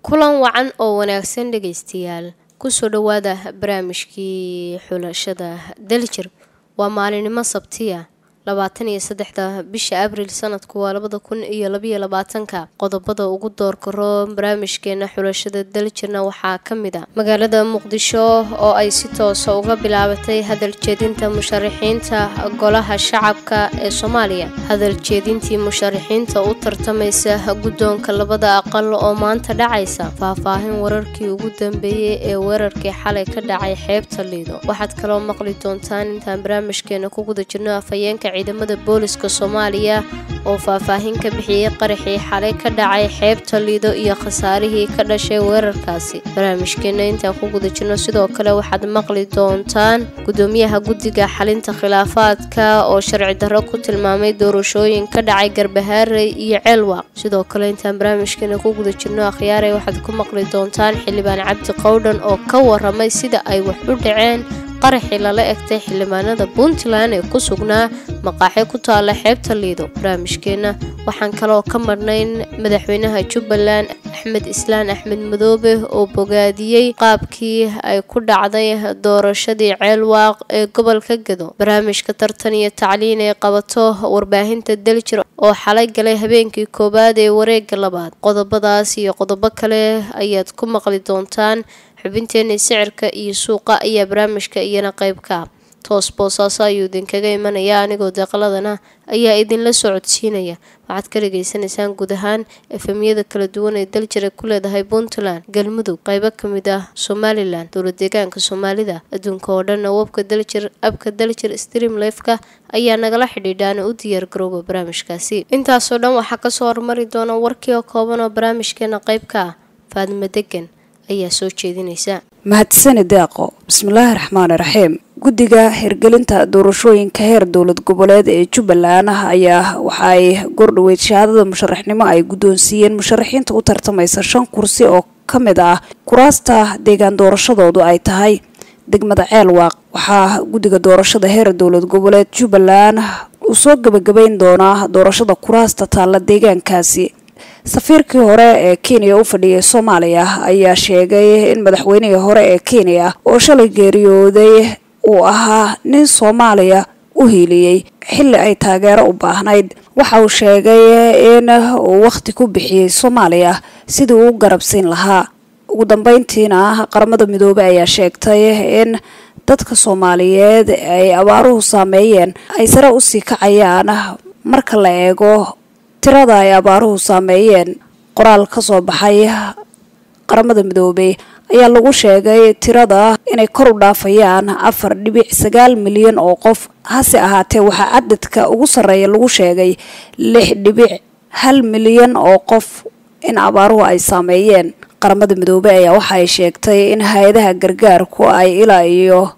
kulan wacan oo wanaagsan dhegaystayaal kusoo dhowaada barnaamijkii xulashada daljir waa maalinimo sabtiya labaatan iyo saddexda bisha abriil sanadku waa labada kun iyo labayo labaatanka qodobada ugu doorkaro barnaamijkeena xulashada daljirna waxaa ka mid a magaalada muqdisho oo ay si toosa uga bilaabatay hadaljeedinta musharaxiinta golaha shacabka ee soomaaliya hadaljeedintii musharaxiinta u tartamaysa guddoonka labada aqal oo maanta dhacaysa faahfaahin wararkii ugu dambeeyey ee weerarkii xalay ka dhacay xeebta liido waxaad kaloo maqli doontaan intaan barnaamijkeena ku guda jirno afhayeenka ciidamada booliska soomaaliya oo faahfaahin ka bixiyey qaraxii xalay ka dhacay xeebta liido iyo khasaarihii ka dhashay weerarkaasi barnaamijkeena intaan ku guda jirno sidoo kale waxaad maqli doontaan gudoomiyaha guddiga xalinta khilaafaadka oo sharci darro ku tilmaamay doorashooyin ka dhacay garbahaarey iyo ceelwaaq sidoo kale intaan barnaamijkeena ku guda jirno akhyaaray waxaad ku maqli doontaan xildhibaan cabdi qowdhan oo ka waramay sida ay wax u dhaceen qaraxii lala egtay xildhibaanada puntland ee ku sugnaa maqaaxi ku taala xeebta liido barnaamijkeenna waxaan kaloo ka marnayn madaxweynaha jubbaland axmed islaan axmed madoobe oo bogaadiyey qaabkii ay ku dhacday doorashadii ceelwaaq ee gobolka gedo barnaamijka tartan iyo tacliin ee qabato warbaahinta daljir oo xalay galay habeenkii koowaad ee wareega labaad qodobadaas iyo qodobo kale ayaad ku maqli doontaan xubinteena sicirka iyo suuqa ayaa barnaamijka iyana qayb ka ah toos boosaaso ayuu idinkaga imanaya anigoo deeqaladana ayaa idinla soo codsiinaya waxaad ka dhageysanaysaan guud ahaan efemyada kala duwan ee daljira ku leedahay puntland galmudug qaybo kamid ah somalilan dowla deegaanka soomaalida adduunka oo dhanna webka daljir abka daljir stream lefka ayaa nagala xidhiidhaan u diyaargarooba barnaamijkaasi intaasoo dhan waxaa kasoo hormari doona warkii oo kooban oo barnaamijkeena qayb ka ah faadimo degan ayaa soo jeedinaysa mahadsani deeqo bismillaahi raxmaani raxiim guddiga hirgelinta doorashooyinka heer dowlad goboleed ee jubbaland ayaa waxa ay gordhoweyd shahaadada musharaxnimo ay guddoonsiiyeen musharaxiinta u tartamaysa shan kursi oo ka mid ah kuraasta deegaan doorashadoodu ay tahay degmada ceelwaaq waxaa guddiga doorashada heer dowlad goboleed jubbaland uu soo gebagabeyn doonaa doorashada kuraasta taalla deegaankaasi safiirkii hore ee kenya u fadhiyay soomaaliya ayaa sheegay in madaxweynihii hore ee kenya oo shalay geeriyooday uu ahaa nin soomaaliya u hiiliyey xilli ay taageero u baahnayd waxa uu sheegay in uu wakhti ku bixiyey soomaaliya sidii uu garabsiin lahaa ugu dambeyntiina qaramada midoobey ayaa sheegtay in dadka soomaaliyeed ay abaaruhu saameeyeen ay sare usii kacayaan marka la eego tirada ay abaaruhu saameeyeen qoraal ka soo baxay qaramada midoobey ayaa lagu sheegay tirada inay kor u dhaafayaan afar dhibic sagaal milyan oo qof hase ahaatee waxaa cadadka ugu sarreeya lagu sheegay lix dhibic hal milyan oo qof in abaaruhu ay saameeyeen qaramada midoobey ayaa waxa ay sheegtay in hay-adaha gargaarku ay ilaa iyo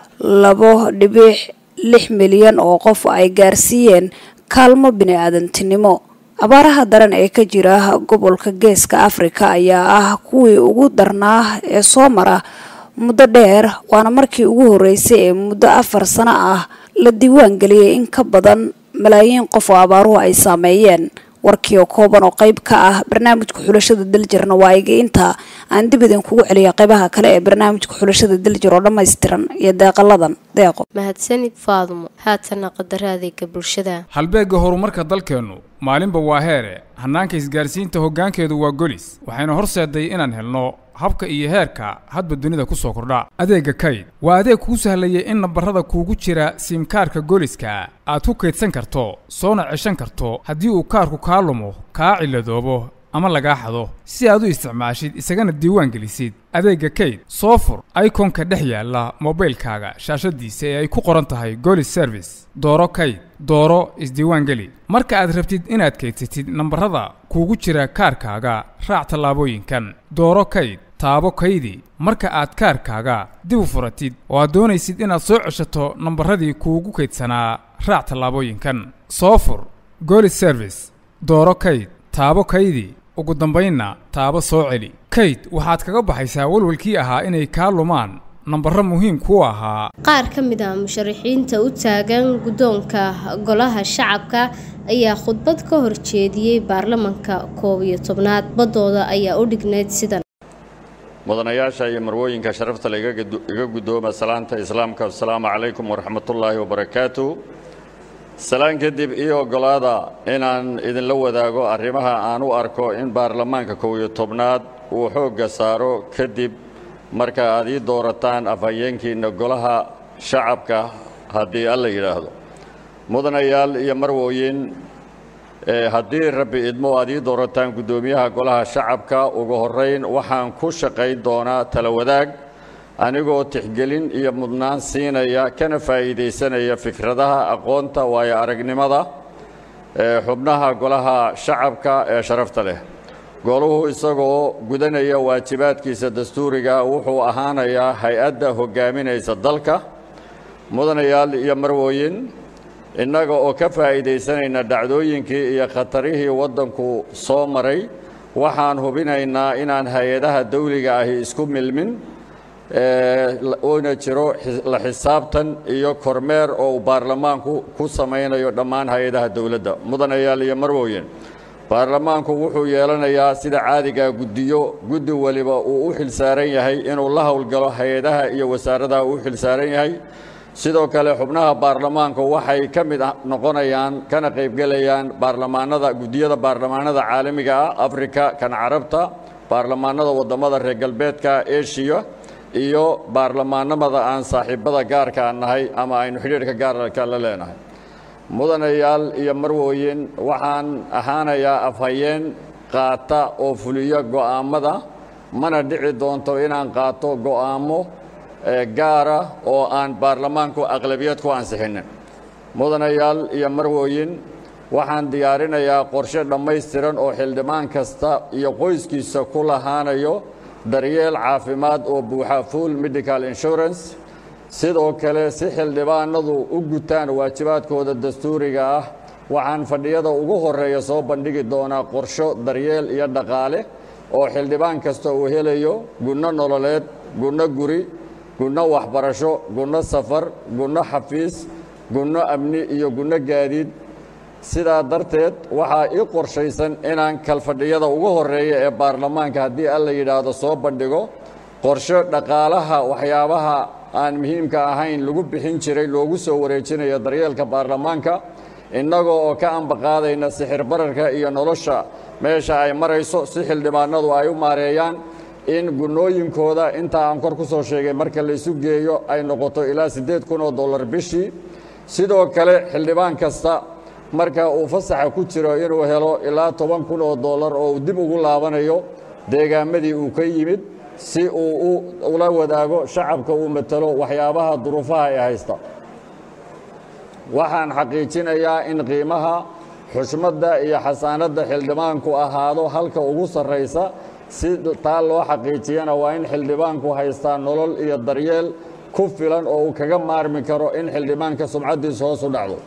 labo dhibic lix milyan oo qof ay gaarsiiyeen kaalmo bini-aadantinimo abaaraha daran ee ka jira gobolka geeska afrika ayaa ah kuwii ugu darnaa ee soo mara muddo dheer waana markii ugu horeysay ee muddo afar sano ah la diiwaan geliyay in ka badan malaayiin qof oo abaaruhu ay saameeyeen warkii oo kooban oo qayb ka ah barnaamijka xulashada daljirna waa iga intaa aan dib idin kugu celiya qaybaha kale ee barnaamijka xulashada daljir oo dhammaystiran iyo deeqaladan deeqo mahadsanid faadumo haatana qadaraadeyga bulshada halbeegga horumarka dalkeennu maalinba waa heere hannaanka isgaarsiinta hoggaankeedu waa golis waxayna horseeday inaan helno habka iyo heerka hadba dunida ku soo kordha adeegga kayd waa adeeg kuu sahlayay in nambarrada kuugu jira siimkaarka goliska aad ku kaydsan karto soona ceshan karto haddii uu kaarku kaa lumo kaa cilladoobo ama lagaa xado si aad u isticmaashid isagana diiwaan gelisid adeegga kayd soo fur ikonka dhex yaalla mobaylkaaga shaashaddiisa ee ay ku qoran tahay golis service dooro kayd dooro isdiiwaangeli marka aad rabtid inaad kaydsatid nambarrada kuugu jira kaarkaaga raac tallaabooyinkan dooro kayd taabo kaydi marka aad kaarkaaga dib u furatid oo aad doonaysid inaad soo ceshato nambarradii kuugu kaydsanaa raac tallaabooyinkan soo fur golis service dooro kayd taabo kaydi ugu dambaynna taabo soo celi kayd waxaad kaga baxaysaa walwalkii ahaa inay kaa lumaan nambarro muhiim ku ahaa qaar ka mid ah musharaxiinta u taagan guddoonka golaha shacabka ayaa khudbad ka horjeediyey baarlamanka koob iyo tobnaad baddooda ayaa u dhignayd sidan mudanayaasha iyo marwooyinka sharafta le iga guddooma salaanta islaamka asalaamu calaykum waraxmatullaahi wabarakaatu salaan kadib io oggolaada inaan idinla wadaago arrimaha aan u arko in baarlamaanka kow iyo tobnaad uu xoogga saaro kadib marka aad ii doorataan afhayeenkiinna golaha shacabka haddii alla yidhaahdo mudanayaal iyo marwooyin haddii rabbi idmo aad ii doorataan guddoomiyaha golaha shacabka ugu horrayn waxaan ku shaqayn doonaa tala wadaag anigoo tixgelin iyo mudnaan siinaya kana faa'iidaysanaya fikradaha aqoonta waayo aragnimada xubnaha golaha shacabka ee sharafta leh goluhu isagoo gudanaya waajibaadkiisa dastuuriga wuxuu ahaanayaa hay-adda hoggaaminaysa dalka mudanayaal iyo marwooyin innaga oo ka faa'iidaysanayna dhacdooyinkii iyo khatarihii waddanku soo maray waxaan hubinaynaa inaan hay-adaha dawliga ahi isku milmin uuna jiro la xisaabtan iyo kormeer oo uu baarlamaanku ku samaynayo dhammaan hay-adaha dowladda mudanayaal iyo marwooyin baarlamaanku wuxuu yeelanayaa sida caadigaa guddiyo guddi weliba uu u xilsaaran yahay inuu la howlgalo hay-adaha iyo wasaaradaha uu u xilsaaran yahay sidoo kale xubnaha baarlamaanku waxay ka mid noqonayaan kana qaybgelayaan baarlamaanada guddiyada baarlamaanada caalamiga ah afrika kan carabta baarlamaanada waddamada reer galbeedka eshiya iyo baarlamaanamada aan saaxiibbada gaarka nahay ama aynu xidhiidhka gaarka la leenahay mudanayaal iyo marwooyin waxaan ahaanayaa afhayeen qaata oo fuliyo go'aammada mana dhici doonto inaan qaato go'aammo gaara oo aan baarlamaanku aqlabiyad ku ansixinin mudanayaal iyo marwooyin waxaan diyaarinayaa qorshe dhammaystiran oo xildhibaan kasta iyo qoyskiisa ku lahaanayo daryeel caafimaad oo buuxa full medical insurance sidoo kale si xildhibaanadu u gutaan waajibaadkooda dastuuriga ah waxaan fadhiyada ugu horreeya soo bandhigi doonaa qorsho daryeel iyo dhaqaale oo xildhibaan kasta uu helayo gunno nololeed gunno guri gunno waxbarasho gunno safar gunno xafiis gunno amni iyo gunno gaadiid sidaa darteed waxaa ii qorshaysan inaan kalfadhiyada ugu horreeya ee baarlamaanka haddii alla yidhaahdo soo bandhigo qorsho dhaqaalaha waxyaabaha aan muhiimka ahayn lagu bixin jiray loogu soo wareejinayo daryeelka baarlamaanka innagoo oo ka ambaqaadayna sixir bararka iyo nolosha meesha ay marayso si xildhibaanadu ay u maareeyaan in gunnooyinkooda intaa aan kor ku soo sheegay marka laysu geeyo ay noqoto ilaa siddeed kun oo dollar bishii sidoo kale xildhibaan kasta marka uu fasaxa ku jiro inuu helo ilaa toban kun oo dollar oo uu dib ugu laabanayo deegaamadii uu ka yimid si uu ula wadaago shacabka uu matalo waxyaabaha duruufaha ee haysta waxaan xaqiijinayaa in qiimaha xushmadda iyo xasaanadda xildhibaanku ahaado halka ugu sarraysa si taa loo xaqiijiyana waa in xildhibaanku haystaa nolol iyo daryeel ku filan oo uu kaga maarmi karo in xildhibaanka sumcaddiisa hoos u dhacdo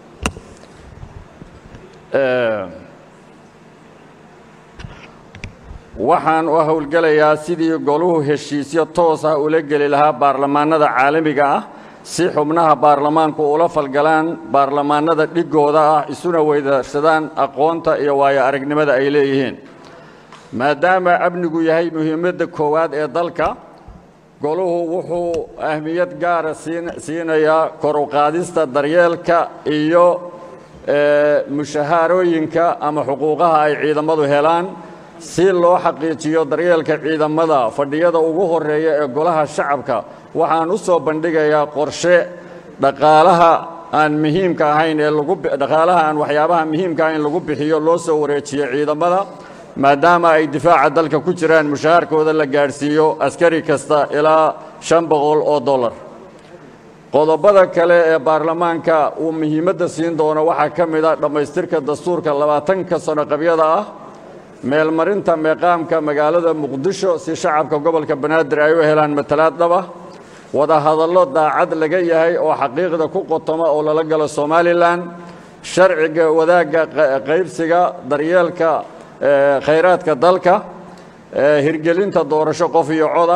waxaan u howlgelayaa sidii goluhu heshiisyo toos ah ula geli lahaa baarlamaanada caalamiga ah si xubnaha baarlamaanku ula falgalaan baarlamaanada dhigooda ah isuna weydaarsadaan aqoonta iyo waayo aragnimada ay leeyihiin maadaama amnigu yahay muhiimadda koowaad ee dalka goluhu wuxuu ahmiyad gaara siinayaa kor u qaadista daryeelka iyo mushahaarooyinka ama xuquuqaha ay ciidamadu helaan si loo xaqiijiyo daryeelka ciidamada fadhiyada ugu horreeya ee golaha shacabka waxaan u soo bandhigayaa qorshe dhaqaalaha aan muhiimka ahayn ee dhaqaalaha aan waxyaabaha muhiimka ahayn lagu bixiyo loo soo wareejiyo ciidamada maadaama ay difaaca dalka ku jiraan mushaharkooda la gaadhsiiyo askari kasta ilaa shan boqol oo dollar qodobada kale ee baarlamaanka uu muhiimadda siin doono waxaa ka mid a dhammaystirka dastuurka labaatanka sano qabyada ah meelmarinta meeqaamka magaalada muqdisho si shacabka gobolka banaadir ay u helaan matalaad dhaba wadahadallo daacad laga yahay oo xaqiiqda ku qotoma oo lala galo somalilan sharciga wadaagga qaybsiga daryeelka khayraadka dalka hirgelinta doorasho qof iyo cod ah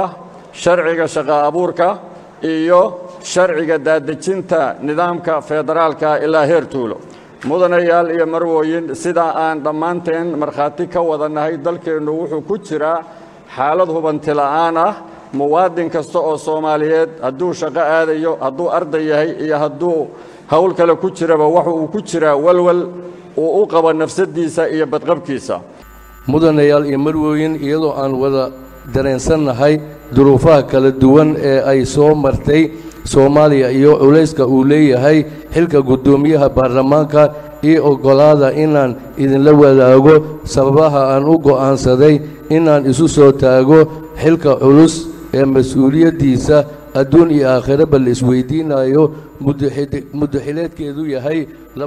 sharciga shaqo abuurka iyo sharciga daadejinta nidaamka federaalka ilaa heer tuulo mudanayaal iyo marwooyin sidaa aan dhammaanteen markhaati ka wadannahay dalkeennu wuxuu ku jiraa xaalad hubanti la'aan ah muwaadin kasta oo soomaaliyeed hadduu shaqo aadayo hadduu arday yahay iyo hadduu howl kale ku jiraba waxa uu ku jiraa walwal uu u qabo nafsaddiisa iyo badqabkiisa mudanayaal iyo marwooyin iyadoo aan wada dareensannahay duruufaha kala duwan ee ay soo martay soomaaliya iyo culayska uu leeyahay xilka guddoomiyaha baarlamaanka io oggolaada inaan idinla wadaago sababaha aan u go'aansaday inaan isu soo taago xilka culus ee mas-uuliyaddiisa adduun iyo aakhiraba la isweydiinayo muddaxileedkeedu yahay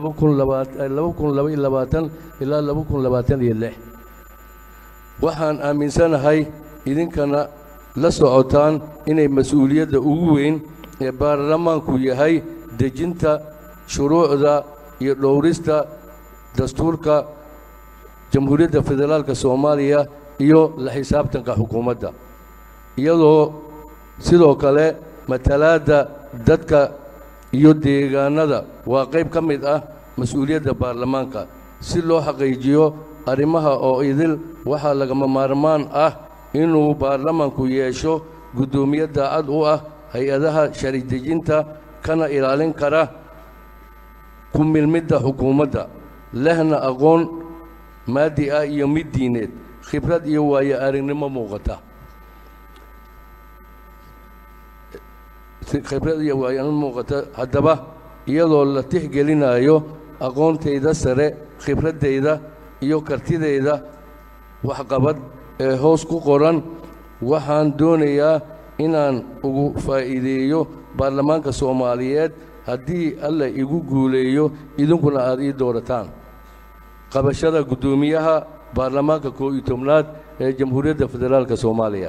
ilaa waxaan aaminsanahay idinkana la socotaan inay mas-uuliyadda ugu weyn ee baarlamaanku yahay dejinta shuruucda iyo dhowrista dastuurka jamhuuriyadda federaalka soomaaliya iyo la xisaabtanka xukuumadda iyadoo sidoo kale matalaadda dadka iyo deegaanada waa qayb ka mid ah mas-uuliyadda baarlamaanka si loo xaqiijiyo arrimaha oo idil waxaa lagama maarmaan ah inuu baarlamaanku yeesho guddoomiye daacad u ah hay-adaha shari dejinta kana ilaalin kara ku milmidda xukuumadda lehna aqoon maadi ah iyo mid diineed khibrad iyo waayo aragnimo muuqata khibrad iyo waayo-aragnimo muuqata haddaba iyadoo la tixgelinayo aqoontayda sare khibraddayda iyo kartidayda waxqabad ee hoos ku qoran waxaan doonayaa inaan ugu faa'iideeyo baarlamaanka soomaaliyeed haddii alla igu guuleeyo idinkuna aad ii doorataan qabashada guddoomiyaha baarlamaanka koo iyo tobnaad ee jamhuuriyadda federaalka soomaaliya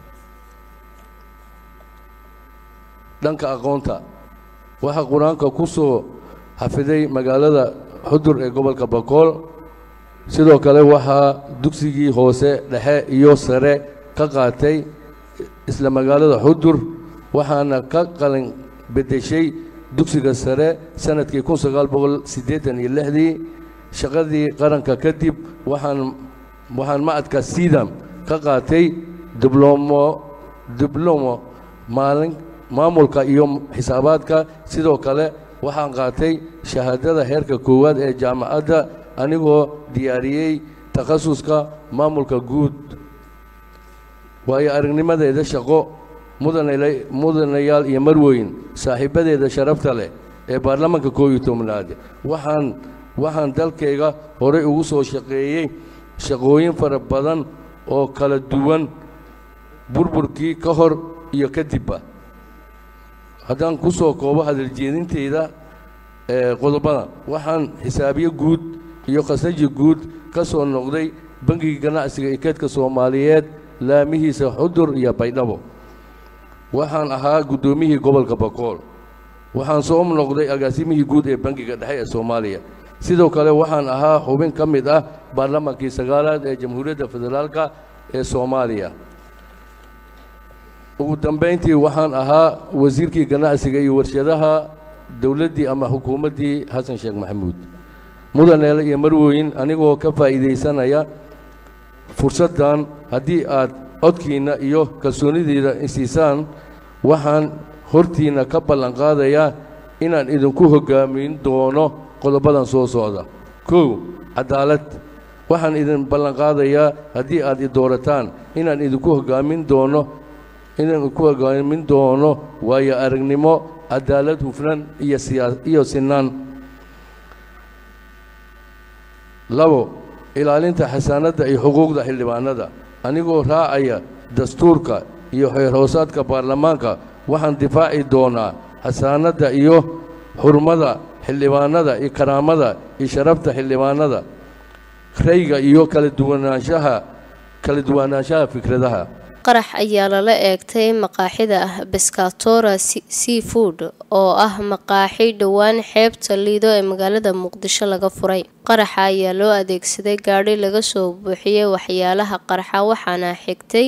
dhanka aqoonta waxaa qur-aanka ku soo xafiday magaalada xudur ee gobolka bakool sidoo kale waxaa dugsigii hoose dhexe iyo sare ka qaatay isla magaalada xudur waxaana ka qalin beddeshay dugsiga sare sanadkii kun sagaal boqol siddeetan iyo lixdii shaqadii qaranka kadib waxaan waxaan macadka sidam ka qaatay diblomo diblomo maalin maamulka iyo xisaabaadka sidoo kale waxaan qaatay shahaadada heerka koowaad ee jaamacadda anigoo diyaariyey takhasuska maamulka guud waayo aragnimadeeda shaqo mudanayaal iyo marweyn saaxiibadeeda sharafta leh ee baarlamaanka koo iyo tobnaad waxaan waxaan dalkayga horey ugu soo shaqeeyey shaqooyin fara badan oo kala duwan burburkii ka hor iyo kadibba haddaan ku soo koobo hadaljeedintayda qodobada waxaan xisaabiye guud iyo khasaji guud ka soo noqday bangiga ganacsiga ikeedka soomaaliyeed laamihiisa xudur iyo baydhabo waxaan ahaa guddoomiyihii gobolka bakool waxaan soo noqday agaasimihii guud ee bangiga dhexe ee soomaaliya sidoo kale waxaan ahaa xubin ka mid ah baarlamaankii sagaalaad ee jamhuuriyadda federaalka ee soomaaliya ugu dambayntii waxaan ahaa wasiirkii ganacsiga iyo warshadaha dowladdii ama xukuumaddii xasan sheekh maxamuud mudaneele iyo marwooyin anigoo ka faa'iidaysanaya fursaddan haddii aad codkiinna iyo kalsoonidiida isiisaan waxaan hortiinna ka ballan qaadayaa inaan idinku hoggaamin doono qodobadan soo socda kow cadaalad waxaan idin ballan qaadayaa haddii aad i doorataan inaan idinku hoggaamin doono inaan ku hoggaamin doono waayo aragnimo cadaalad hufnan iyo siyaa iyo sinaan labo ilaalinta xasaanadda iyo xuquuqda xildhibaanada anigoo raacaya dastuurka iyo xeerhoosaadka baarlamaanka waxaan difaaci doonaa xasaanadda iyo xurmada xildhibaanada iyo karaamada iyo sharafta xildhibaanada rayga iyo kala duwanaanshaha kala duwanaanshaha fikradaha qarax ayaa lala eegtay maqaaxida beskatora sea food oo ah maqaaxi dhowaan xeebta liido ee magaalada muqdisho laga furay qaraxa ayaa loo adeegsaday gaadhi laga soo buuxiyey waxyaalaha qarxa waxaana xigtay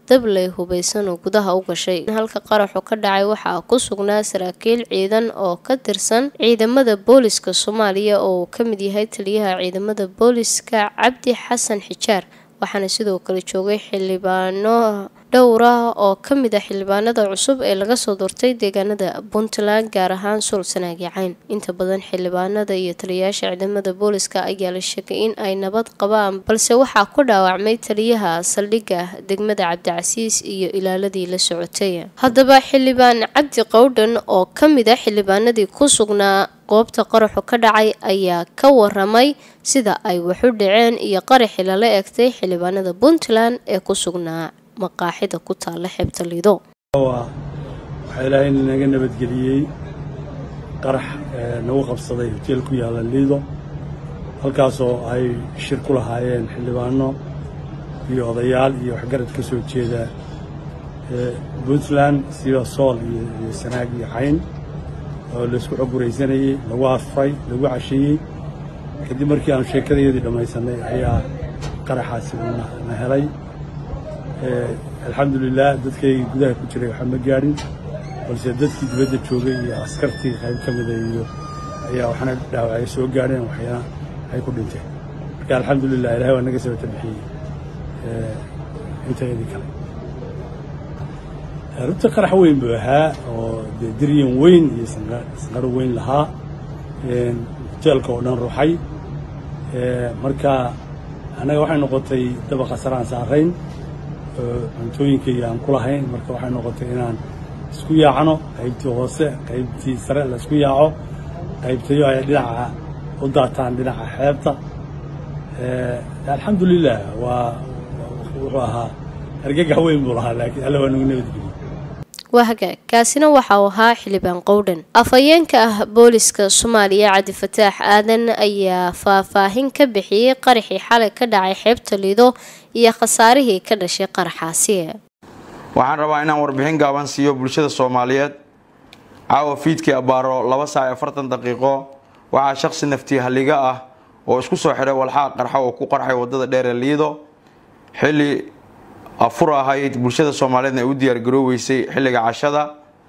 dabley hubeysan oo gudaha u gashay halka qaraxu ka dhacay waxaa ku sugnaa saraakiil ciidan oo ka tirsan ciidamada booliska soomaaliya oo uu ka mid yahay taliyaha ciidamada booliska cabdi xasan xijaar waxaana sidoo kale joogay xildhibaano dhowr ah oo ka mid ah xildhibaanada cusub ee laga soo doortay deegaanada puntland gaar ahaan suul sanaagi cayn inta badan xildhibaanada iyo taliyayaasha ciidamada booliska ayaa la sheegay in ay nabad qabaan balse waxaa ku dhaawacmay taliyaha saldhigga degmada cabdicasiis iyo ilaaladii la socotay haddaba xildhibaan cabdi qowdhan oo ka mid ah xildhibaanadii ku sugnaa goobta qaraxu ka dhacay ayaa ka waramay sida ay waxu dhaceen iyo qaraxii lala egtay xildhibaanada puntland ee ku sugnaa maqaaxida ku taalla xeebta liido waxaa ilaahay naga nabadgeliyey qarax nagu qabsaday hoteel ku yaalla liido halkaasoo ay shir ku lahaayeen xildhibaano iyo odayaal iyo waxgarad ka soo jeeda puntland sida sool iyo sanaag iyo cayn oo laysku xoguraysanayey lagu afray lagu casheeyey kadib markii aanu sheekadayadii dhammaysanay ayaa qaraxaasi na helay alxamdulilah dadkaygii gudaha ku jiray waxaa ma gaadhin balse dadkii dibadda joogay iyo askartii qayb ka mida iyo ayaa waxna dhaawacay soo gaadheen waxyana ay ku dhinteen marka alxamdulilah ilahay waa naga sabata bixiyey intayadii kale runta qarax weyn buu ahaa oo dee diryan weyn iyo sanqaro weyn lahaa hoteelka oo dhan ruuxay marka annaga waxay noqotay dabaqa saraan saarayn cuntooyinkayga aan ku lahayn marka waxay noqotay inaan isku yaacno qaybtii hoose qaybtii sare la isku yaaco qaybtayo ay dhinaca u daataan dhinaca xeebta alxamdulilah waa wuxuu ahaa argagax weyn buu lahaa laakiin alla waa nagu nabadgeliyey waa hagaag kaasina waxa uu ahaa xildhibaan qowdhan afhayeenka ah booliska soomaaliya cabdi fataax aadan ayaa faahfaahin ka bixiyey qaraxii xalay ka dhacay xeebta liido iyo khasaarihii ka dhashay qaraxaasi waxaan rabaa inaan warbixin gaaban siiyo bulshada soomaaliyeed caawa fiidkii abbaaro laba saac iyo afartan daqiiqo waxaa shaqsi naftii halliga ah oo isku soo xidhay walxaa qarxa oo ku qarxay waddada dheer ee liido xilli afur ahayd bulshada soomaaliyeedna ay u diyaargarooweysay xilliga cashada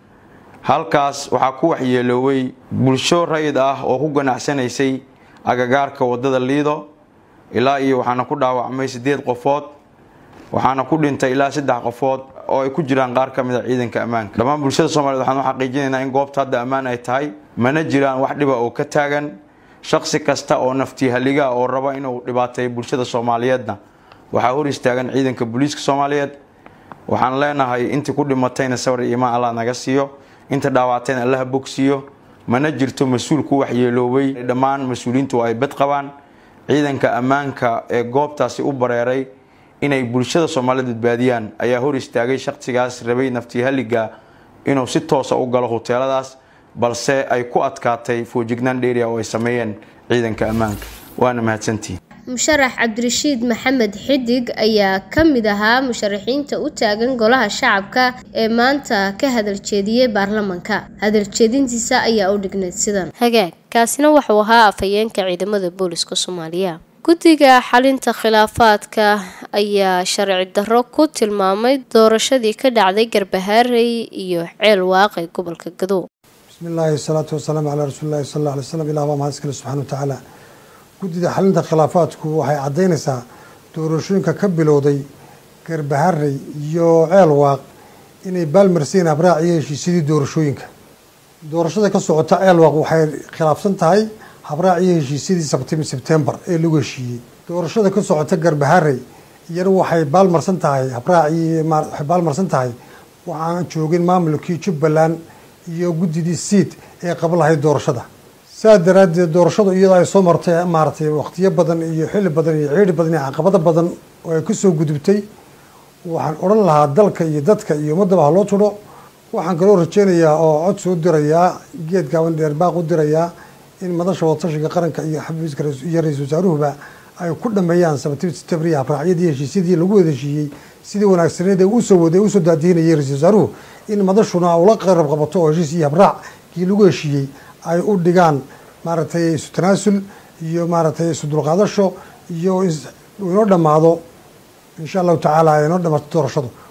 halkaas waxaa ku waxyeelooway bulsho rayid ah oo ku ganacsanaysay agagaarka waddada liido ilaa iyo waxaana ku dhaawacmay siddeed qofood waxaana ku dhintay ilaa saddex qofood oo ay ku jiraan qaar ka mid a ciidanka ammaanka dhammaan bulshada soomaaliyed waxaan u xaqiijinaynaa in goobta hadda ammaan ay tahay mana jiraan wax dhiba oo ka taagan shaqsi kasta oo naftii halliga oo raba inuu dhibaateeyo bulshada soomaaliyeedna waxaa hor istaagan ciidanka booliiska soomaaliyeed waxaan leenahay intii ku dhimatayna sawir iyo imaan allah naga siiyo inta dhaawactayna allaha bogsiiyo mana jirto mas-uul ku waxyeeloobay dhammaan mas-uuliyiintu ay bad qabaan ciidanka ammaanka ee goobtaasi u bareeray inay bulshada soomaaliyeed badbaadiyaan ayaa hor istaagay shaqsigaas rabay naftii halliga inuu si toosa u galo huteeladaas balse ay ku adkaatay foojignaan dheeriya oo ay sameeyeen ciidanka ammaanka waana mahadsantihin musharax cabdirashiid maxamed xidig ayaa ka mid ahaa musharaxiinta u taagan golaha shacabka ee maanta ka hadaljeediyey baarlamanka hadaljeedintiisa ayaa u dhignayd sidan hagaag kaasina wuxuu ahaa afhayeenka ciidamada booliska soomaaliya guddiga xalinta khilaafaadka ayaa sharci darro ku tilmaamay doorashadii ka dhacday garbahaarey iyo ceel waaqe gobolka gadow bismi illaahi wasalaatu wasalaamu calaa rasuulillahi sal alla alay slam ilah baa mahad iskale subxana wa tacaala guddida xalinta khilaafaadku waxay caddaynaysaa doorashooyinka ka bilowday garbaharey iyo ceel waaq inay baalmarsiin habraac iyo heshiisyadii doorashooyinka doorashada ka socota ceel waaq waxay khilaafsan tahay habraac iyo heshiisyadii sabtimi sebtembar ee lagu heshiiyey doorashada ka socota garbaharey iyana waxay baalmarsan tahay habraaci waxay baalmarsan tahay waxaan joogin maamulkii jubbaland iyo guddidii siid ee qaba lahayd doorashada saa daraaddeed doorashadu iyadoo ay soo martay maaragtay waqtiyo badan iyo xilli badan iyo ciidhi badan iyo caqabado badan oo ay ka soo gudubtay waxaan odhan lahaa dalka iyo dadka iyo ummaddaba ha loo tudho waxaan kaloo rajeynayaa oo codsi u dirayaa geed gaaban dheerbaaq u dirayaa in madasha wadatashiga qaranka iyo xafiiska iyo ra-iisul wasaaruhuba ay ku dhameeyaan sabatiib sitabriya habraacyadii heshiisyadii lagu wada heshiiyey sidii wanaagsaneed ee usoo waday usoo daadiinayay ra-isul wasaaruhu in madashuna ula qarab qabato oo heshiis iyo habraackii lagu heshiiyey ay u dhigaan maaragtay isu tanaasul iyo maaragtay isu dulqaadasho iyo inoo dhammaado insha allahu tacaala ay inoo dhamaato doorashadu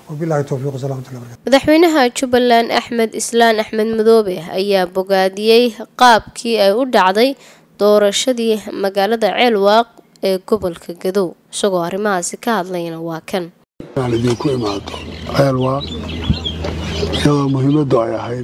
wabilahi towfiiq wasalamatullahi barakatu madaxweynaha jubbaland axmed islaan axmed madoobe ayaa bogaadiyey qaabkii ay u dhacday doorashadii magaalada ceelwaaq ee gobolka gadow isagoo arrimahaasi ka hadlayna waa kan aan idinku imaado ceelwaaq iyadoo muhiimaddu ay ahayd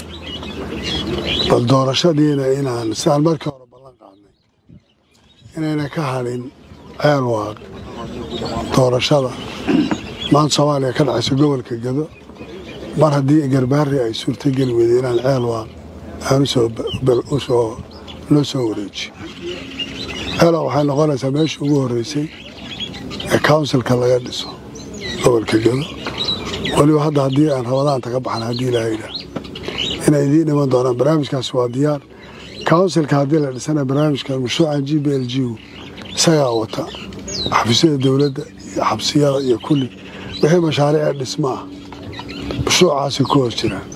bal doorashadiina inaan sidaan markii hore ballan qaadnay inayna ka hadhin ceelwaaq doorashada maanta soomaaliya ka dhacayso gobolka gado mar haddii garbaari ay suurtogeli weyday inaan ceelwaaq aan usoo loo soo wareejiyo ceelwaaq waxay noqonaysaa meeshii ugu horreysay ee counsilka laga dhiso gobolka gado weliba hadda haddii aan rabadaanta ka baxna haddii ilaahayda inay idiin dhiman doonaan barnaamijkaasi waa diyaar counsilka haddii la dhisana barnaamijkan mashruucan g b l g isagaa wata xafiisyada dowladda iyo xabsiyada iyo kulli wixii mashaariica dhismaa mashruucaasi ku hoos jiraan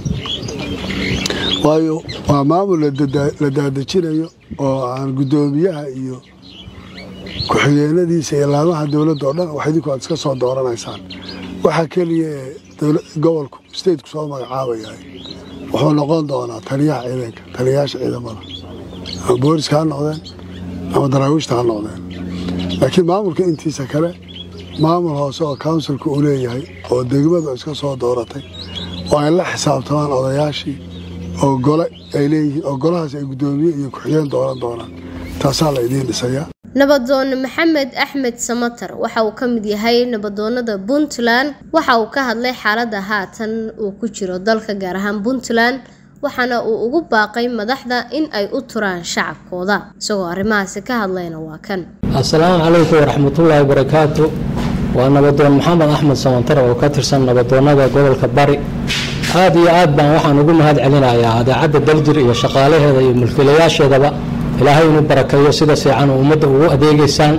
waayo waa maamul la daadejinayo oo aan guddoomiyaha iyo ku-xigeenadiisa iyo laamaha dowladda oo dhan wax idinku aad iska soo dooranaysaan waxaa keliya ee gobolku stateku soo magacaabayahay wuxuu noqon doonaa taliyaha ciidanka taliyayaasha ciidamada ama booliska ha noqdeen ama daraawiishta ha noqdeen laakiin maamulka intiisa kale maamul hoose oo counsilka uu leeyahay oo degmadu iska soo dooratay oo ay la xisaabtamaan odayaashii oo gole ay leeyihiin oo golahaas ay guddoomiye iyo ku-xigeen dooran doonaan taasaa la idiin dhisayaa nabadoon maxamed axmed samatar waxa uu ka mid yahay nabadoonada puntland waxa uu ka hadlay xaaladda haatan uu ku jiro dalka gaar ahaan puntland waxaana uu ugu baaqay madaxda in ay u turaan shacabkooda isagoo arrimahaasi ka hadlayna waa kan assalaamu calaykum waraxmatullaahi barakaatu waa nabadoon maxamed axmed samatar oo ka tirsan nabadoonada gobolka bari aad iyo aad baan waxaan ugu mahad celinayaa adeecadda daljir iyo shaqaalaheeda iyo mulkiilayaasheedaba ilaahay inuu barakeeyo sida fiican ummadda ugu adeegeysaan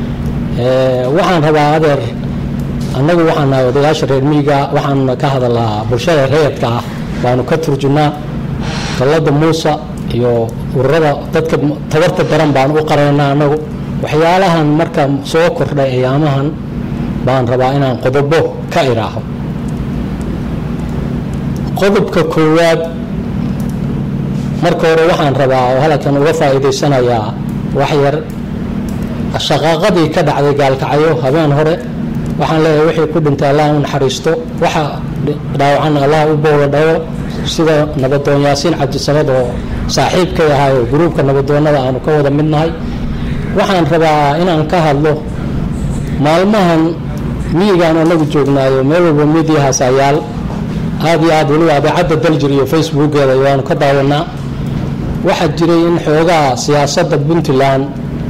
waxaan rabaa adeer annagu waxaan nahay odayaasha reer miyiga waxaan ka hadalnaa bulshada reerka ah baanu ka turjunaa dallada muusa iyo ururada dadka tabarta daran baan u qaraynaa annagu waxyaalahan marka soo kordhay ayaamahan baan rabaa inaan qodobo ka iraaho qodobka koowaad marka hore waxaan rabaa oo halkan uga faa'iidaysanayaa wax yar shaqaaqadii ka dhacday gaalkacyo habeen hore waxaan leeyahay wixii ku dhintay allah u naxariisto waxa dhaawacan allah u boogadhayo sida nabadoon yaasiin cabdisamad oo saaxiibkay ahay oo gruubka nabadoonnada aanu ka wada midnahay waxaan rabaa inaan ka hadlo maalmahan miyigaan anagu joognaayo meel walba midiyahaas ayaal aad iyo aad weliba adeecadda daljir iyo facebookeeda waanu ka daawanaa waxaa jiray in xoogaa siyaasadda puntland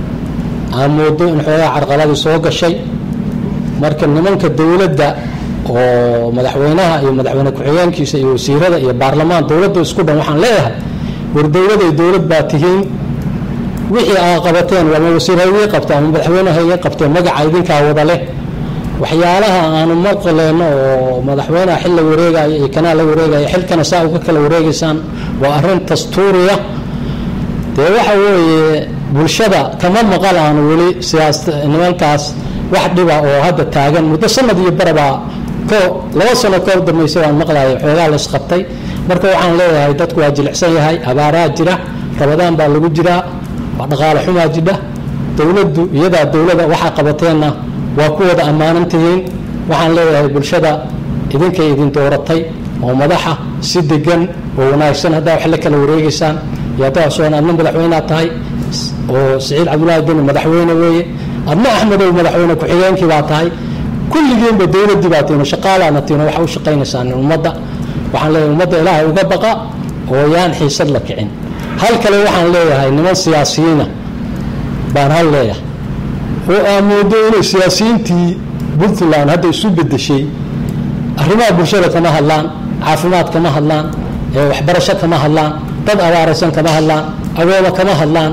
aan moodo in xoogaa carqaladii soo gashay marka nimanka dowladda oo madaxweynaha iyo madaxweyne ku-xigeenkiisa iyo wasiirada iyo baarlamaan dowladda isku dhan waxaan leeyahay war dowladay dowlad baa tihiin wixii aa qabateen ama wasiir haygii qabta ama madaxweyne haygii qabteen magaca idinkaa wada leh waxyaalaha aanu maqleyno oo madaxweyneha xil la wareegaya iyo kanaa la wareegaya xilkana saa uga kala wareegaysaan waa arrin dastuuriya dee waxa weeye bulshada kama maqal aanu weli siyaas nimankaas wax dhiba oo hadda taagan muddo sanad iyo barabaa ko laba sano ka dambeysay waan maqlaya xoogaa la isqabtay marka waxaan leeyahay dadku waa jilicsan yahay abaaraa jira rabadaan baa lagu jiraa waa dhaqaale xumaa jidha dowladdu iyadaa dowlada waxaa qabateenna waa ku wada ammaanan tihiin waxaan leeyahay bulshada idinkay idin dooratay oo madaxa si degan oo wanaagsan haddaa wax la kala wareegeysaan iyo haddaa soon adna madaxweynea tahay oo siciid cabdullaahi deni madaxweyne weeye adna axmedow madaxweyne ku-xigeenkii baa tahay kulligiinba dowladdii baa tihin shaqaalaana tihin waxa u shaqaynaysaan ummadda waxaan leeyahay ummadda ilaahay uga baqa oo yaan xiisad la kicin hal kale waxaan leeyahay niman siyaasiyiina baan hal leeyahay oo aa moodo inay siyaasiyiintii puntland hadda isu bedeshay arrimaha bulshada kama hadlaan caafimaad kama hadlaan waxbarasho kama hadlaan dad abaaraysan kama hadlaan agooma kama hadlaan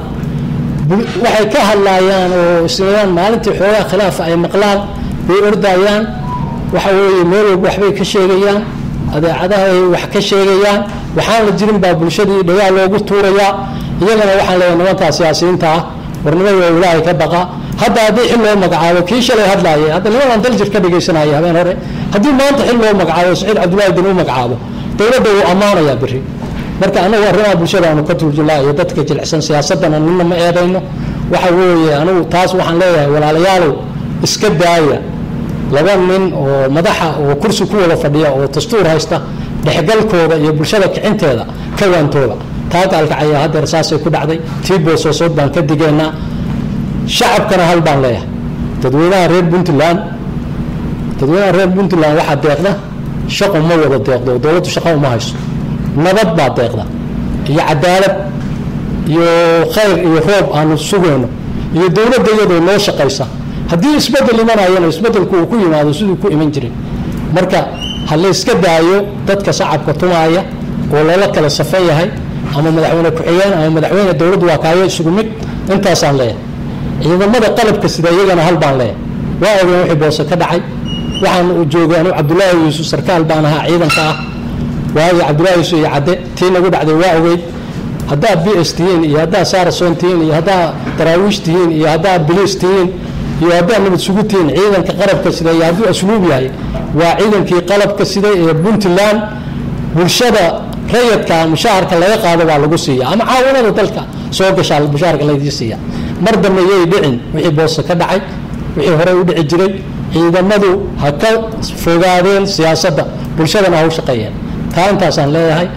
waxay ka hadlaayaan oo islayaan maalintii xoogaa khilaafa ay maqlaan bay ordayaan waxa weeye meel walba waxbay ka sheegayaan adeecadaha ay wax ka sheegayaan waxaan la jirin baa bulshadii dhagaal loogu tuurayaa iyagana waxaan leeyahay nimankaa siyaasiyiinta ah warnimada waa ilaahay ka baqa hadda haddii xil loo magacaabo kii shalay hadlaayay hadda nimanaan daljir ka dhegaysanaya habeen hore haddii maanta xil loo magacaabo saciid cabdullaahi din u magacaabo dowladda wuu ammaanayaa biri marka anagu arrimaha bulshada aanu ka turjulaa iyo dadka jilicsan siyaasadana nina ma eedayno waxa weeye anigu taas waxaan leeyahay walaalayaalow iska daaya laba nin oo madaxa oo kursi ku wada fadhiya oo dastuur haysta dhexgalkooda iyo bulshada kicinteeda ka waantooda taa gaalkacaya haddeer saasay ku dhacday tii boosoosood baan ka digeynaa shacabkana hal baan leeyahay dadweynaha reer puntland dadweynaha reer puntland waxaa deeqda shaqu ma wada deeqdo dowladdu shaqa uma hayso nabad baa deeqda iyo cadaalad iyo khayr iyo roob aanu sugayno iyo dowladda iyadoo noo shaqaysa haddii isbedel imanayana isbedelku uu ku yimaado siduu ku iman jiray marka ha la iska daayo dadka shacabka tumaaya oo lala kala safan yahay ama madaxweyne ku-xigeen ama madaxweyne dowladdu waa kaayo isugu mid intaasaan leeyahay ciidamada qalabka sida iyagana hal baan leeyahay waa ogeen wixii boose ka dhacay waxaan u joogay anu cabdullaahi yuusuf sarkaal baan ahaa ciidanka ah waayo cabdullaahi yuusuf iyo cadde tii nagu dhacday waa ogeyd haddaad b s tihiin iyo haddaad saarason tihiin iyo haddaad daraawiish tihiin iyo haddaad biliis tihiin iyo haddaad nabad sugu tihiin ciidanka qalabka sida iyo hadduu asluub yahay waa ciidankii qalabka sida ee puntland bulshada rayadka mushaharka laga qaado baa lagu siiya ama caawinada dalka soo gashaa mushaharka laydii siiya mar dambe yay dhicin wixii boose ka dhacay wixii horey u dhici jiray ciidamadu ha ka fogaadeen siyaasadda bulshadana ha u shaqeeyeen taa intaasaan leeyahay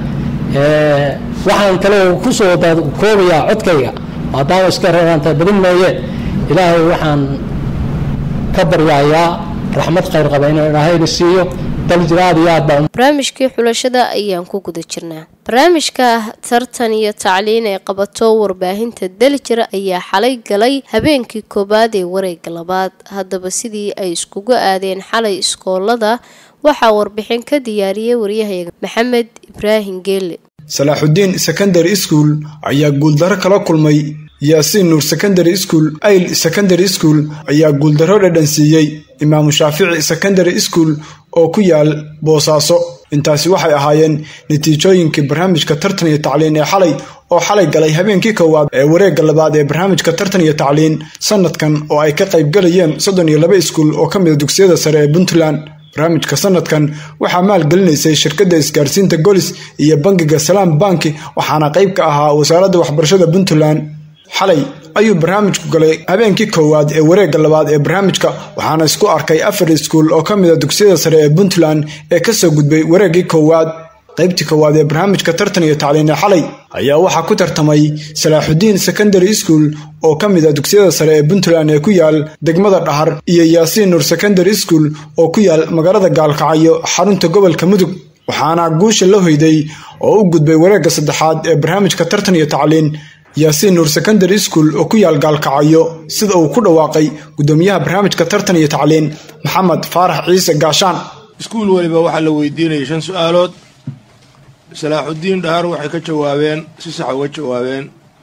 waxaan kale kusoo koobayaa codkayga maadaama iska reebaanta badin mooye ilaahay waxaan ka baryayaa raxmad khayr qaba inuu ilaahayna siiyo daljir aad iyo aad baa barnaamijkii xulashada ayaan ku guda jirnaa barnaamijka tartan iyo tacliin ee qabato warbaahinta daljir ayaa xalay galay habeenkii koowaad ee wareega labaad haddaba sidii ay iskugu aadeen xalay iskoolada waxaa warbixin ka diyaariyey waryahayaga maxamed ibraahim geelle salaaxudiin secondary school ayaa guuldaro kala kulmay yaasiin nuur secondary school ayl secondary school ayaa guuldaro dhadhansiiyey imaamu shaafici secondary school oo ku yaal boosaaso intaasi waxay ahaayeen natiijooyinkii barnaamijka tartan iyo tacliin ee xalay oo xalay galay habeenkii koowaad ee wareegga labaad ee barnaamijka tartan iyo tacliin sanadkan oo ay ka qaybgalayeen soddon iyo laba iskuul oo ka mida dugsiyada sare ee puntland barnaamijka sanadkan waxaa maalgelinaysay shirkadda isgaarsiinta golis iyo bangiga salaam banki waxaana qayb ka ahaa wasaaradda waxbarashada puntland xalay ayuu barnaamijku galay habeenkii koowaad ee wareegga labaad ee barnaamijka waxaana isku arkay afar iskuul oo ka mid a dugsiyada sare ee puntland ee kasoo gudbay wareeggii koowaad qaybtii koowaad ee barnaamijka tartan iyo tacliin ee xalay ayaa waxaa ku tartamay salaaxudiin secondary school oo ka mid a dugsiyada sare ee puntland ee ku yaal degmada dhahar iyo yaasiin nuur secondary school oo ku yaal magaalada gaalkacyo xarunta gobolka mudug waxaana guusha la hoyday oo u gudbay wareegga saddexaad ee barnaamijka tartan iyo tacliin yaasiin nuur secondary school oo ku yaal gaalkacyo sida uu ku dhawaaqay gudoomiyaha barnaamijka tartan iyo tacliin maxamed faarax ciise gaashaan iskuul weliba waxaa la weydiinayay shan su-aalood salaaxudiin dhahar waxay ka jawaabeen si sax uga jawaabeen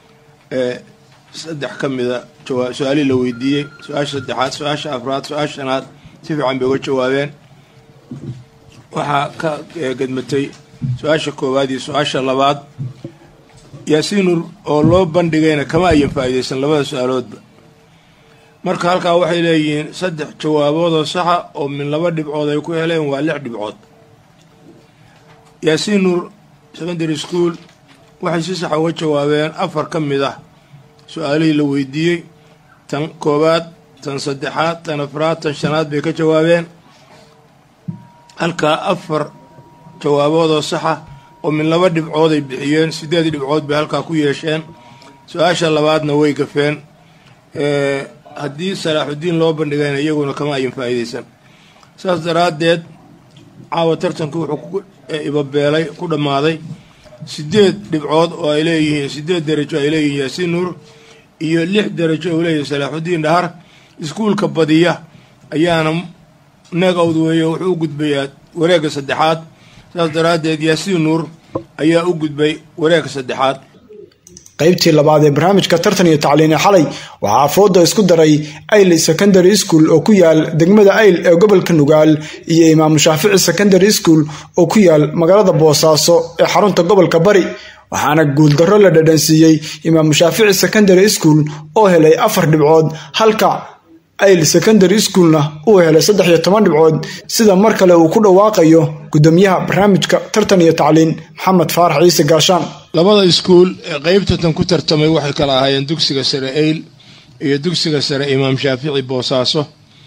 saddex ka mida su-aalihii la weydiiyey su-aasha saddexaad su-aasha afraad su-aasha shanaad si fiican bay uga jawaabeen waxaa ka gedmatay su-aasha koowaad iyo su-aasha labaad yaasiinur oo loo bandhigayna kama ayan faa'iidaysan labada su-aaloodba marka halkaa waxay leeyihiin saddex jawaaboodoo saxa oo min laba dhibcood ay ku heleen waa lix dhibcood yaasiin nuur secondary school waxay si saxa uga jawaabeen afar ka mid ah su-aalihii la weydiiyey tan koowaad tan saddexaad tan afraad tan shanaad bay ka jawaabeen halkaa afar jawaaboodoo saxa oo min laba dhibcood ay bixiyeen siddeed dhibcood bay halkaa ku yeesheen su-aasha labaadna way gafeen haddii salaaxudiin loo bandhigayna iyaguna kama ayan faa'iidaysan saas daraaddeed caawa tartanku wuxuu ku ibabeelay ku dhammaaday siddeed dhibcood oo ay leeyihiin siddeed derajo ay leeyihiin yaasiin nuur iyo lix derajo uu leeyahay salaaxudiin dhahar iskuulka badiya ayaana neegawd weeye wuxuu u gudbayaa wareegga saddexaad saas daraaddeed yaasiin nuur ayaa u gudbay wareegga saddexaad qaybtii labaad ee barnaamijka tartan iyo tacliine xalay waxaa fooda isku daray ayl secondary school oo ku yaal degmada ayl ee gobolka nugaal iyo imaamu shaafici secondary school oo ku yaal magaalada boosaaso ee xarunta gobolka bari waxaana guuldarro la dhadhansiiyey imaamu shaafici secondary school oo helay afar dhibcood halka ayl secondary schoolna uu helay saddex iyo toban dhibcood sida mar kale uu ku dhawaaqayo gudoomiyaha barnaamijka tartan iyo tacliin maxamed faarax ciise gaashaan labada iskuul ee qaybtatan ku tartamay waxay kala ahaayeen dugsiga sare eyl iyo dugsiga sare imaam shaafici boosaaso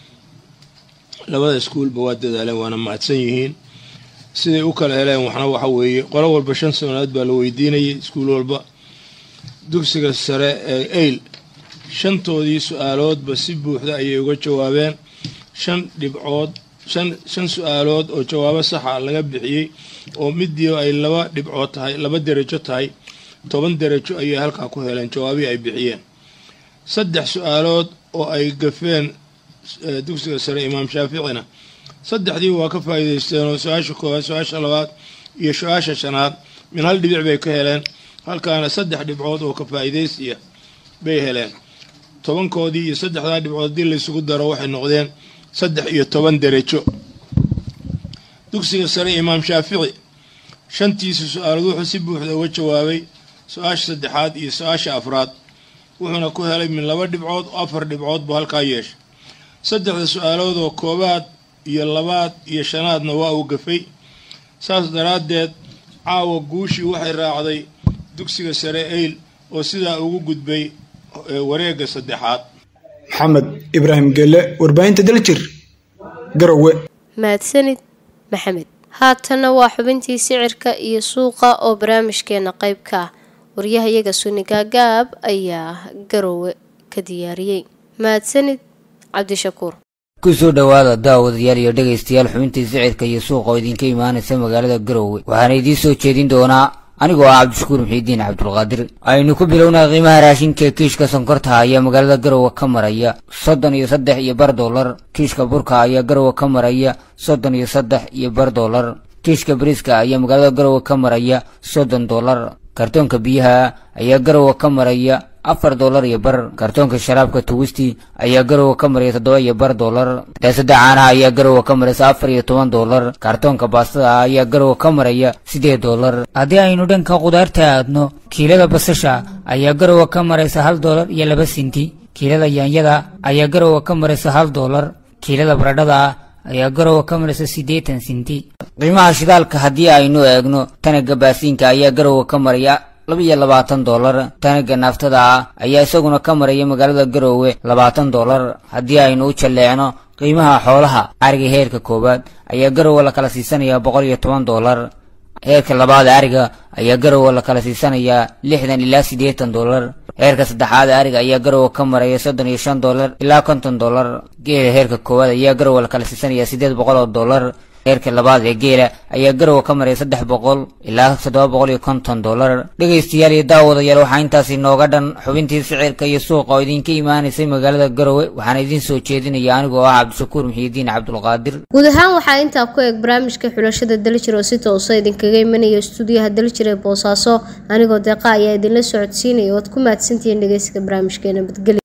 labada iskuulba waa dadaaleen waana mahadsan yihiin siday u kala heleen waxna waxa weeye qolo walba shan sanadood baa la weydiinayay iskuul walba dugsiga sare ee eyl shantoodii su-aaloodba si buuxda ayay uga jawaabeen shan dhibcood shan shan su-aalood oo jawaabo saxa laga bixiyey oo midii ay laba dhibcood tahay laba derajo tahay toban derajo ayay halkaa ku heleen jawaabihii ay bixiyeen saddex su-aalood oo ay gafeen dugsiga sare imaam shaaficina saddexdii waa ka faa'iidaysteen oo su-aasha koowaad su-aasha labaad iyo su-aasha shanaad min hal dhibic bay ka heleen halkaana saddex dhibcood oo ka faa'iidaysiya bay heleen tobankoodii iyo saddexdaa dhibcood haddii laysugu daro waxay noqdeen saddex iyo toban derajo dugsiga sare imaam shaafici shantiisa su-aalood wuxuu si buuxda uga jawaabay su-aasha saddexaad iyo su-aasha afraad wuxuuna ku helay min laba dhibcood oo afar dhibcood buu halkaa yeeshay saddexda su-aalood oo koobaad iyo labaad iyo shanaadna waa uu gafay saas daraaddeed caawa guushii waxay raacday dugsiga sare eyl oo sidaa ugu gudbay wareegga saddexaad maxamed ibraahim gelle warbaahinta daljir garowe mahadsanid maxamed haatanna waa xubintii sicirka iyo suuqa oo barnaamijkeena qayb ka ah waryahayaga suni gaagaab ayaa garowe ka diyaariyey mahadsanid cabdishakuur kusoo dhowaada daawadayaal iyo dhegaystayaal xubintii sicirka iyo suuqa oo idinka imaanaysa magaalada garowe waxaana idiin soo jeedin doonaa anigoo ah cabdishakuur muxiidiin cabdulqaadir aynu ku bilownaa qiimaha raashinka ee kiishka sonkorta ayaa magaalada garowe ka maraya soddon iyo saddex iyo bar dollar kiishka burka ayaa garowe ka maraya soddon iyo saddex iyo bar dollar kiishka bariiska ayaa magaalada garowe ka maraya soddon dollar kartoonka biyaha ayaa garowe ka maraya afar dollar iyo bar kartoonka sharaabka tuwisti ayaa garowe ka maraya toddoba iyo bar dollar daasada caanaha ayaa garowe ka maraysa afar iyo toban dollar kartoonka baastada ayaa garowe ka maraya siddeed dollar haddii aynu dhanka qudaarta aadno kiilada basasha ayaa garowe ka maraysa hal dollar iyo laba sinti kiilada yaanyada ayaa garowe ka maraysa hal dollar kiilada baradhada ayaa garowe ka maraysa siddeetan sinti qiimaha shidaalka haddii aynu eegno tanaga baasiinka ayaa garowe ka maraya laba iyo labaatan dollar tanaga naaftada ah ayaa isaguna ka maraya magaalada garowe labaatan dollar haddii aynu u jalleecno qiimaha xoolaha ariga heerka koowaad ayaa garowe la kala siisanayaa boqol iyo toban dollar heerka labaad ariga ayaa garowe la kala siisanayaa lixdan ilaa siddeetan dollar heerka saddexaad ariga ayaa garowe ka maraya soddon iyo shan dollar ilaa konton dollar geela heerka koowaad ayaa garowe la kala siisanayaa siddeed boqol oo dollar heerka labaad ee geela ayaa garowe ka maraya saddex boqol ilaa toddoba boqol iyo konton dollar dhegaystayaal iyo daawadayaal waxaa intaasi nooga dhan xubintii sicirka iyo suuqa oo idinka imaanaysay magaalada garowe waxaana idiin soo jeedinaya anigoo ah cabdishakuur muxiidiin cabdulqaadir guud ahaan waxaa intaa ku eeg barnaamijka xulashada daljir oo si toosa idinkaga imanaya stuudiyaha daljir ee boosaaso anigoo deeqa ayaa idinla socodsiinaya oad ku mahadsantihiin dhegeysiga barnaamijkeena badgeli